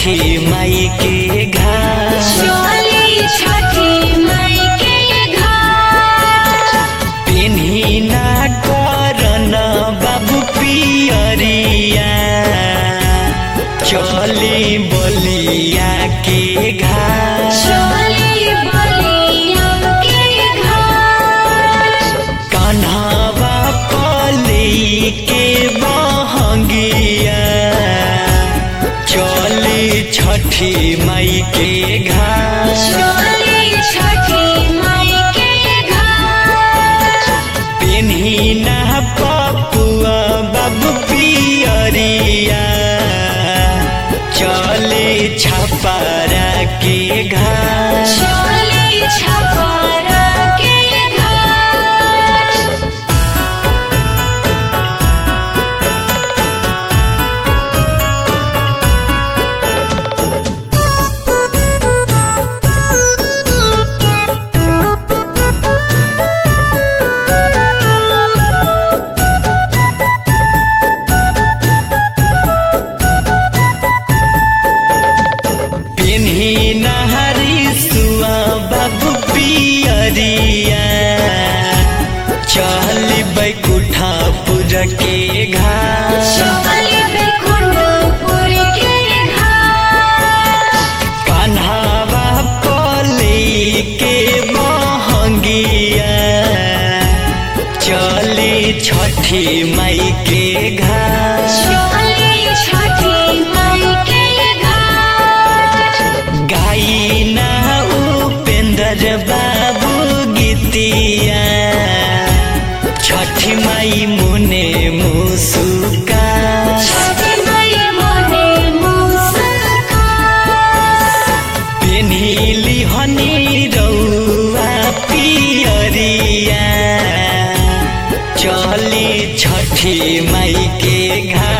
छठी माई के घाट चली छठी माई के घाट पेन्ही ना करन बाबू पियरिया चली बलिया के घाट चली बलिया के घाट कन्हवा पली के बहंगिया चली छठी माई के घाट चली छठी माई के घाट पेन्ही ना पपुआ बाबू पियरिया चली छपरा के घाट चली छपरा के घाट पेन्ही नहरी सुआ बाबू पियरिया चली बैकुठापुर के घाट चली बैकुंठपुर के घाट कन्हवा पली के बहंगिया चली छठी माई के घाट चली छठी माई के घाट गाई ना उपेंद्र बाबू गीतिया छठी माई मुने मुसुका छठी माई मोने मुस्कान पेन्हिली हनी रौआ पियरिया चली छठी माई के घाट